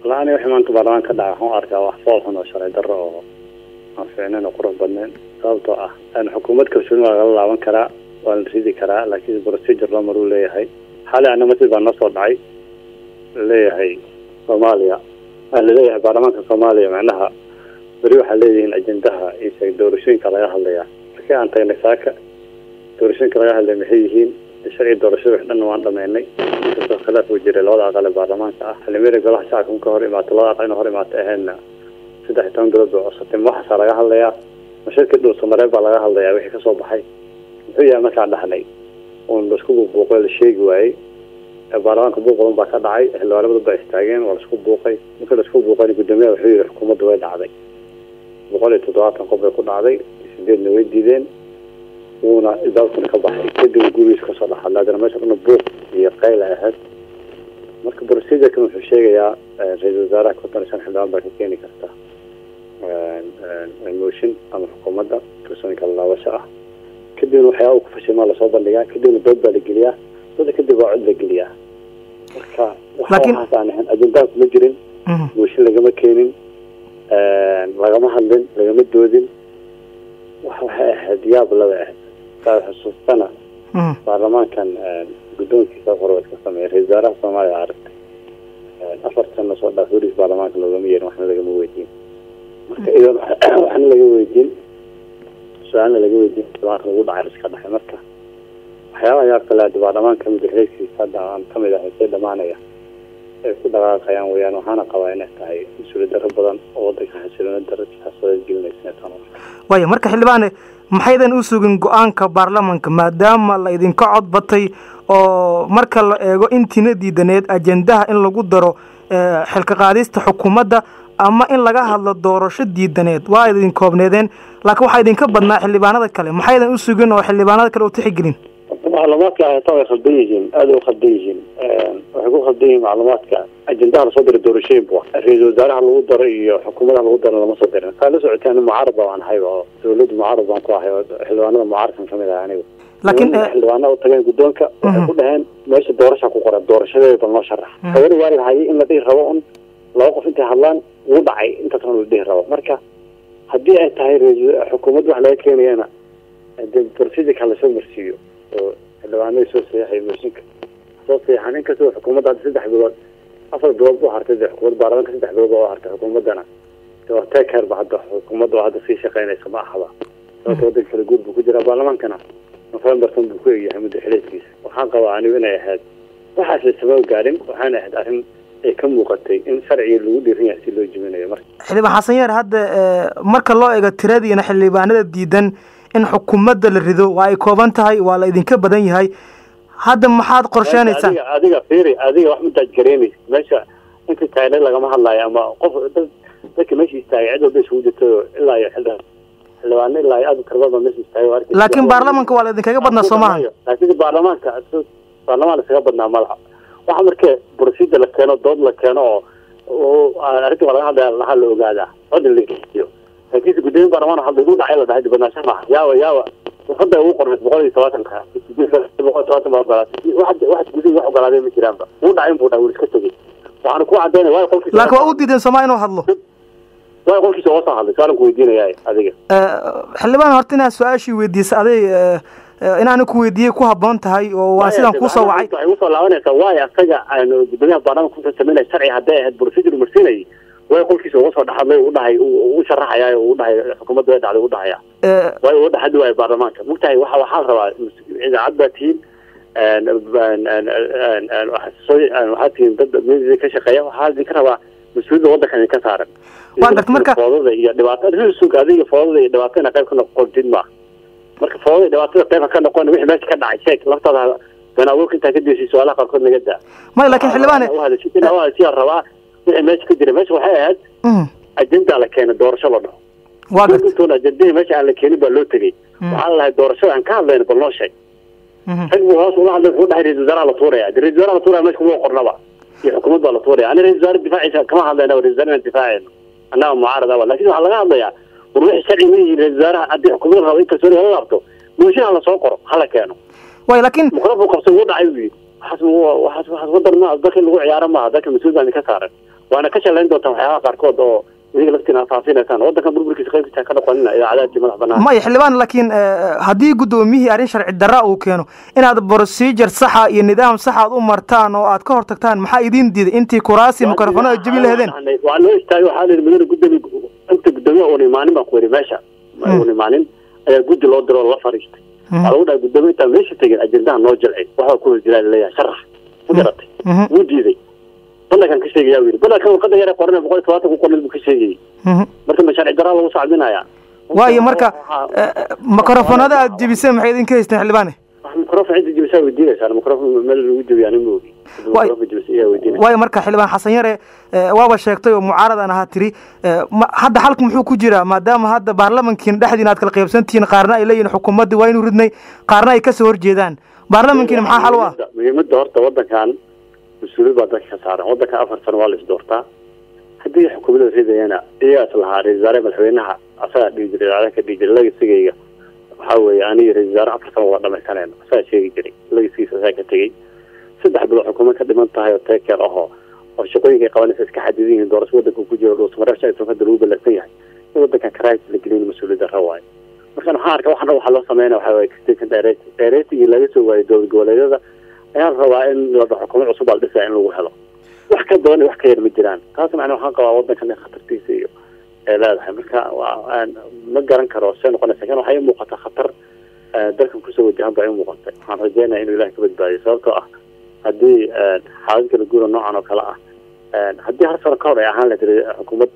la-ani wixii maanta baarlamaanka ka dhaca waxaan u arkaa wax fool xun oo sharci darro oo aan fiicnayn oo qurux badnayn sababtoo ah xukuumad kalsooni waa lagala laaban karaa waa la ridi karaa laakiin procedure loo maruu leeyahay xali ana masjid baa noo soo dhacay laleeyahay soomaaliya waa laleeyahay baarlamaanka soomaaliya macnaha beri waxaa leeyihiin ajendaha iyo doorashooyinka laga hadlayaa markii aan tagnay saaka doorashooyinka laga hadlaya maxay yihiin sharci doorashada wax dhanna waan dhameynay inkastoo khilaaf uu jiray labada aqal ee baarlamaanka ah xildhibaanada golaha shacabka marka hor imaato labada aqal ina hor imaato ahaydna saddex iyo toban bilood bay cusatay ma waxaasaa laga hadlayaa mashirkii dhuusamareeb baa laga hadlayaa wixii kasoo baxay muxuu yahay markaan dhahnay uun laisku buuqbuuqay la sheegi waayey baarlamaanka buuq badan baa ka dhacay xildhibaano badan baa istaageen waa laisku buuqay markii laisku buuqayna guddoomiyaha wuxuu yihi xukuumadda way dhacday boqol iyo toddobaatan qof bay ku dhacday sideedna way diideen wuuna idaabtuna ka baxay kadib gurigiis kasoo dhaxadla adana meesha dhana buuq iyo qayla ahayd marka procedurkan wuxuu sheegayaa ra-iisal wasaaraha konton iyo shan xildhibaan baa ka keeni karta motion ama xukuumadda kalsoonka lalaabasho ah kadibna waxyaaba ku fashimaa lasoo bandhigaa kadibna dood baa la geliyaa dooda kadib waa cod la geliyaa marka waxaas aan ahayn ajendaha kuma jirin mooshin lagama keenin lagama hadlin lagama doodin waxay ahayd yaab laba ahayd saa xusuustana baarlamaankan guddoonkiisa hore iska sameeyay ra-isul wasaaraha soomaaliya aragtay afar sano soo dhaaf weligiis baarlamaanka loogama yeerin waxna lagama weydiin marka idan waxna laga weydiin su-aalna laga weydiin baarlamaanka lagu dhacay iska dhexay marka waxyaabaha yaab kale hadi baarlamaanka madaxweyskiisa hadda aan kamid ahay see dhamaanaya ay ku dhaqaaqayaan weyaan waxaana qabaa inay tahay mas-uuliyad darro badan oo wadanka xasiloona darro xasadeed gelinaysa tan waaya marka xildhibaane maxaydan u sugin go-aanka baarlamanka maadaama la idinka cod batay oo marka la eego intiina diidaneed ajendaha in lagu daro xilka qaadista xukuumadda ama in laga hadlo doorasho diidaneed waa idin koobneedeen laakiin waxaa idinka badnaa xildhibaanada kale maxaydan u sugin oo xildhibaanada kale u tixigelin macluumaadka hayata way khaldan yihiin aada u khaldan yihiin waxay ku khaldan yihiin macluumaadka ajendaha lasoo diray doorashooyin bu ra-iisal wasaaraha lagu daro iyo xukuumadaha lagu daro lama soo dirin saa la socotaan mucaarad baan ahay oo dawladda mucaarad baan ku ahay oo xildhibaanada mucaaradkan kamid ahay anigu laakiin xildhibaana u tageen guddoonka waxay ku dhaheen meesha doorasha ku qoran doorashadeeda bal noo sharax hawada waa lahayay in la dhihi rabo un laba qof intay hadlaan wuu dhacay intaasna la dhihi rabo marka haddii ay tahay xukuumadda wax laga keenayana de procedurka lasoo marsiiyo oo xildhibaanadii soo saxay mooshinka soo saxan inkastoo xukuumadda hadda saddex bilood afar bilood bu hartay de xukuumadda baarlamaanka saddex bilood oo hartay xukuumaddana teker ba hadda xukuumadda oo hadda sii shaqeynaysa ma ahaba sababta wadanka kala guud buu ku jiraa baarlamaankana novembertan buu ku egyahay muddo xileedkiisa waxaan qabaa anigu inay ahayd waxaas laisama gaarin waxaana ahayd arrin ay ka muuqatay in sharciga lagu dhiiran yahay si loo jibinayo marka xildhibaan xasan yeer hadda marka loo eego tiradiina xildhibaanada diidan in xukuumadda la rido waa ay kooban tahay waa la idinka badan yahay hadda maxaad qorsheynaysaa adiga adiga fiiri adiga wax madaaj garaynaysa meesha inta taagna lagama hadlaayo ama qof dad dadka meesha istaagay cid walba isugu jirto ilaa iyo xildhibaan xildhibaano ilaa iyo aad tarbada meesha istaagay waa arkaysa laakiin baarlamanka waa la idinkaga badnaa soo maaha laakiin baarlamaanka baarlamaan iskaga badnaa malaha waxa markee procedure la keeno dood la keeno oo arrinta waa laga hadlaya laha la ogaadaa cod la geliyo laakiinse guddoomiye baarlamaan hadda igu dhacay la dhahay dibadnaansho maaha yaawa yaawa hadda ugu qorneed boqol iyo tobaatanka boqol iyo tobaatan baa ogolaatay wax wax gudihi wax ogolaaday ma jiraanba wuu dhacay inbuu dhahay wuu iska tegey waxaana ku cadaynaya waayo qolkiisa laakiin waa u diideen sooma inuu hadlo waayo qolkiisa oo soo hadlay su-aalan ku weydiinaya adiga xildhibaan horta inaad su-aashii weydiisa aday inaanu ku weydiiyey ku haboon tahay oo waa sidaan kusoo wacay waxay usoo laabanaysaa waayo asaga aanu guddoomiyaha baarlamaanka kusoo sameynaya sharci hadday ahayd procedure marsiinayay way qolkiisa uga soo dhexadlay u dhahay u sharaxaya u dhahay xukuumadda way dhacday u dhahaya way uga dhexadi waayo baarlamaanka mogtahay waxa waxaa la rabaa idaacad baa tihiin waxaa tihiin dad media ka shaqeeya waxaa idinka rabaa mas-uuliyadda waddanka idinka saaran waa garta marka foodada iyo dhibaatada sug adiga foodada iyo dhibaatada qayb ka noqontid maaha marka foodada dhibaatada qayb ka noqon wixii meesha ka dhacay sheeg laftaada been abuurka intaa ka diisay su-aalaha qaarkood naga daa may laakiin xildhibaane siyaa rabaa wixii meesha ka jira meesha waxay ahayd ajenda la keenay doorasho la dhaho waa garta intoon ajendihii meesha aan la keenin baa loo tegey waxaa la lahay doorashada aan ka hadlayno bal noo sheeg rag buu hoos ula hadlay wuxuu dhahay ra-isul wasaaraha la tuuraya de ra-isul wasaaraha la tuuraya meesha kuma qornaba iyo xukuumad baa la tuuraya ani ra-isul wasaare difaaciisa kama hadlayna ra-isul wasaare inaan difaacayno annaga mucaarad aba lakin waxaa laga hadlayaa war wixii sharci ma yihiin ra-isul wasaaraha haddii xukuumadda rabo in kalsooni hala laabto mooshin hala soo qoro hala keeno way laakiin muqrafuu qabsay wuu dhacay buu yidhi waxaas waxaas waxaas wadan maaha dalka in lagu ciyaaro maaha dalka mas-uul baa idinka saaran waana ka shalayn doontaa waxyaabaha qaarkood oo iyaga laftiina faafinaysaan waddankan burburkiisa qaybkiisa ka noqonina idaacadaadkii madax banaan maya xildhibaan laakiin haddii guddoomiyihii arrin sharci darra uu keeno inaad procedure saxa iyo nidaam sax aad u martaan oo aad ka hor tagtaan maxaa idiin diiday intii kuraasi mikrofonada jebi laheedeen waa loo istaagay waxaa la yidhi mudane guddoomiye inta guddoomiyaha uuna imaanin baan ku yidhi meesha uuna imaanin ayaa guddi loo diro oo la fariistay waxaa lagu dhahay guddoomiye intaan meesha tegin ajendaha noo jilcay waxaa ku horjiraa laleeyahay sharax ma garatay wuu diiday bannakan ka sheegaya u yidhi bannakan warqada yare qoran boqol iyo todobaatan ku qornay buu ka sheegayey marka ma sharci daraa lagu sacbinayaa waayo marka mikrofonada aad jebiseen maxay idinka haysteen xildhibaane microfon cidda jebisaa weydiinaysaa microfon meel lagu jebiyaa nin moogi microfon jebisa ayaa weydiinaysa waayo marka xildhibaan xasan yare waaba sheegtay oo mucaarad aan ahaa tiri hadda xalku muxuu ku jiraa maadaama hadda baarlamankiina dhexdiina aad kala qaybsantihiin qaarna ay leeyihin xukuumaddii waa inuu ridnay qaarna ay kasoo horjeedaan baarlamankiina maxaa xal u ah muhiimadda horta waddankan mas-uuliyad baa dadka ka saaran waddankan afar sano waa la isdoortaa haddii xukuumadda ridayana iyagaas lahaa ra-isul wasaare madaxweynaha asagaa dhihi jiray idaacada ka dhihi jiray lagasigayga waxaa weeye aniga ra-isul wasaare afar sano waa dhamaysanayna asagaa sheegi jiray lagasigiisa asagaa ka tegey saddex bilood xukuumad ka dhiman tahay oo teekeer ahoo oo shaqooyinka ay qabanaysa iska xadidan yihiin doorasho waddanka ku jiro dhuusamareebsha aysan hadda lagu ballansan yahay in waddankan karaahis la gelin mas-uuliyadda ra waayo markaan waxaan arkaa waxan waxaa loo sameynaya waxaa waye station direct directingii laga soo waayay dowlad goboleedyada ayaa la rabaa in la xukuumad cusub baa la dhisaya in lagu helo wax ka badan iyo wax ka yar ma jiraan taas macnaa waxaan qabaa waddankan in khatartiisa iyo ay leedahay marka waa ma garan karo see noqonaysa lakin waxay muuqata khatar dalkan kusoo wajahan baa i muuqatay waxaan rajeynaya inuu ilahay ka badbaadiyo sababtoo ah haddii xaalad kala guura noocan oo kale ah haddii hal sano ka hor ay ahaan la tiri xukuumad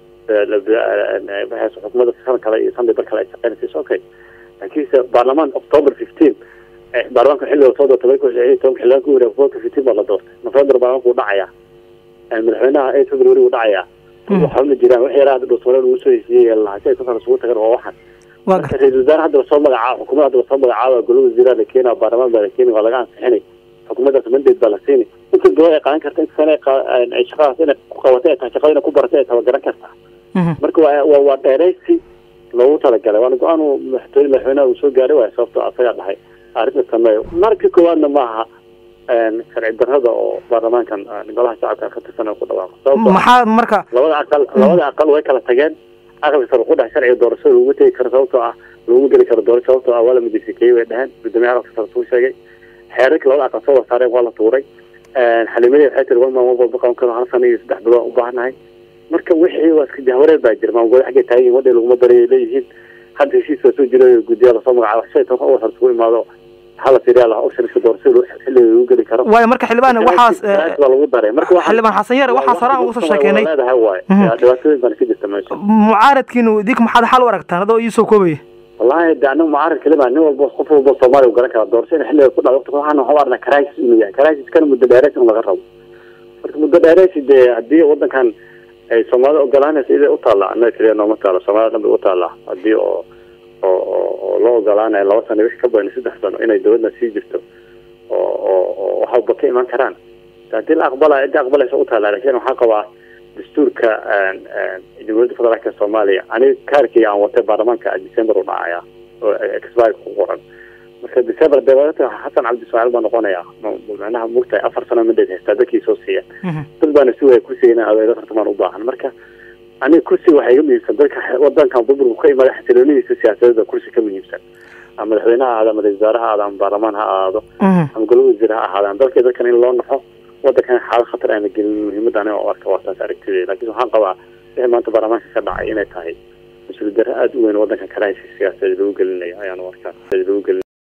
xukuumadda san kale iyo sanday bar kale ay shaqeynaysa okay laakiinse baarlamaan october fifteen baarlamaanka xilliga soo doortay tobanka xildhibaan ku wareeg october fifteen baa la doortay november baarlamaanka uu dhacayaa madaxweynaha eight february uu dhacayaa waxa ma jiraan wax yaraa hadda dhuusmare lagu soo heshiiyey lahaa si ay kusan isugu tagan waa waxan marka ra-isul wasaare hadda lasoo magacaabo xukuumad hadda lasoo magacaabo golo wasiiraa la keena baarlamaan baa la keeni waa laga ansixinay xukuumaddaas mandate baa la siini inta dowlad ay qaadan karta inta sane ay shaqadaas inay ku qabatay ay tahay shaqada inay ku baratay ay tabagaran kartaa marka waa waa dheeraysi loogu talagalay waana go-aan uu madaxtooye madaxweynaha uu soo gaaray waay sababto asagaa dhahay arrinta sameeyo marka koowaadna ma aha sharci darrada oo baarlamaankan golaha shacabka ka tirsan ku dhawaaqo maxaa marka labada aqal labada aqal way kala tageen aqalka sare ku dhex sharciga doorashada lagu tegi karo sababtoo ah laguma geli karo doorasho sababtoo ah waa la madiisikeeyey way dheheen guddoomiyaha aqalka sare suu sheegay xeerarka labada aqal soo wada saareen waa la tuuray xalimadii waxay tiri one man one vote baqan karo hal sano iyo saddex bilood u baahanahay marka wixii waa iska jahwareer baa jira maamulgoole xaggay taagan yihin wadhay laguma daray ay leeyihiin hadda heshiis baa soo jira guddiyaa lasoo magacaabo shay toban uwar hor isugu imaado hala tiriyaa laha optionska doorashada xilliga lagu geli karo waayo marka xildhibaan waxaas baa lagu daray marka xildhibaan xasan yare waxaas horaan ugu soo sheekeynay leedahay waay dhibaatooyin baan ka jirta meesha mucaaradkiinu idink maxaad xal u aragtaan adoo iisoo koobaya wallahi de anigu mucaarad kalima nin walba qof walba soomaaliya u garan kara doorasho in xilliga ku dhacdo waxaan waxu arnaa crisis inuu yahay crisiskana muddo dheereys in laga rabo marka muddo dheereysi dee haddii waddankan ay soomaalida ogolaanaysa iday u taallaa annaga keliya nooma taalo soomaalida dhan bay u taallaa haddii oo oo oo loo ogolaanayo laba sano wixii ka badan saddex sano inay dowladna sii jirto oo oo oo waxba ka iman karaan haddii la aqbalayo cidda aqbalaysa u taallaa laakiin waxaa qabaa dastuurka jamhuuriyadda federaalka soomaaliya aniga kaarkayga aan watay baarlamaanka december u dhacaya oo expired ku qoran marka december dewalata xasan cabdi ismaaciil baa noqonaya macnaha mugtahay afar sano mandate haystaa dadkii soo siiya dad baana si way kursiga inaan adeego tartamaan u baahan marka aniga kursiga waxaa iga muhiimsan dadka wadankan burburku ka imada xasiloonidiisa siyaasadeeda kursi ka muhiimsan ama madaxweyne ha ahaado ama ra-isul wasaare ha ahaado ama baarlamaan ha ahaado ama golo wasiir ha ahaadaan dalkii dadkan in loo naxo wadankan xaalad khatar aana gelin muhiimadda aniga oo arka waa taas aragtideeda laakiin waxaan qabaa wixii maanta baarlamaanka ka dhacay inay tahay mas-uuliyad darre aada u weyn wadankan karaahaysa siyaasadeed lagu gelinayo ayaan u arkaa lagu gelin